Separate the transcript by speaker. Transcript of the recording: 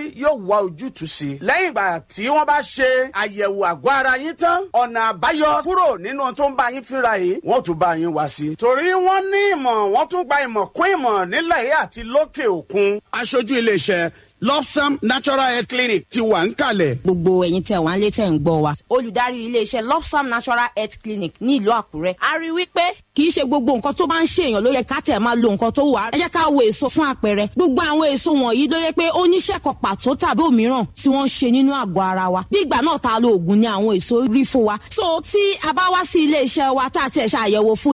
Speaker 1: yóò wá ojútùú sí i lẹ́yìn ìgbà tí wọ́n bá ṣe àyẹ̀wò àgọ́ ara yín tán ọ̀nà àbáyọ kúrò nínú tó ń bá yín fínra yìí wọ́n tún bá yín wá sí i torí wọ́n ní ìmọ̀ wọ́n tún gba ìmọ̀ kún ìmọ̀ nílẹ̀ yìí àti lókè òkun. aṣojú iléeṣẹ́ lopsam natural health clinic ti wà ń kalẹ̀.
Speaker 2: gbogbo ẹ̀yin tẹ́ wà ń lé tẹ́ ń gbọ́ wa. olùdarí iléeṣẹ́ lopsam natural health clinic ní ìlú àkúrẹ́. a rí wípé kì í ṣe gbogbo nǹkan tó bá ń ṣèyàn ló yẹ ká tẹ̀ máa lo nǹkan tó wà. ẹ jẹ́ ká wo èso fún àpẹẹrẹ. gbogbo àwọn èso wọ̀nyí ló yẹ pé ó níṣẹ́ kan pàtó tàbí òmíràn tí wọ́n ń ṣe nínú àgọ́ ara wa. bí ìgbà náà ta lo oògùn ni àwọn èso rí fún wa. so tí a bá wá sí iléeṣẹ́ wa tá a tiẹ̀ ṣàyẹ̀wò fún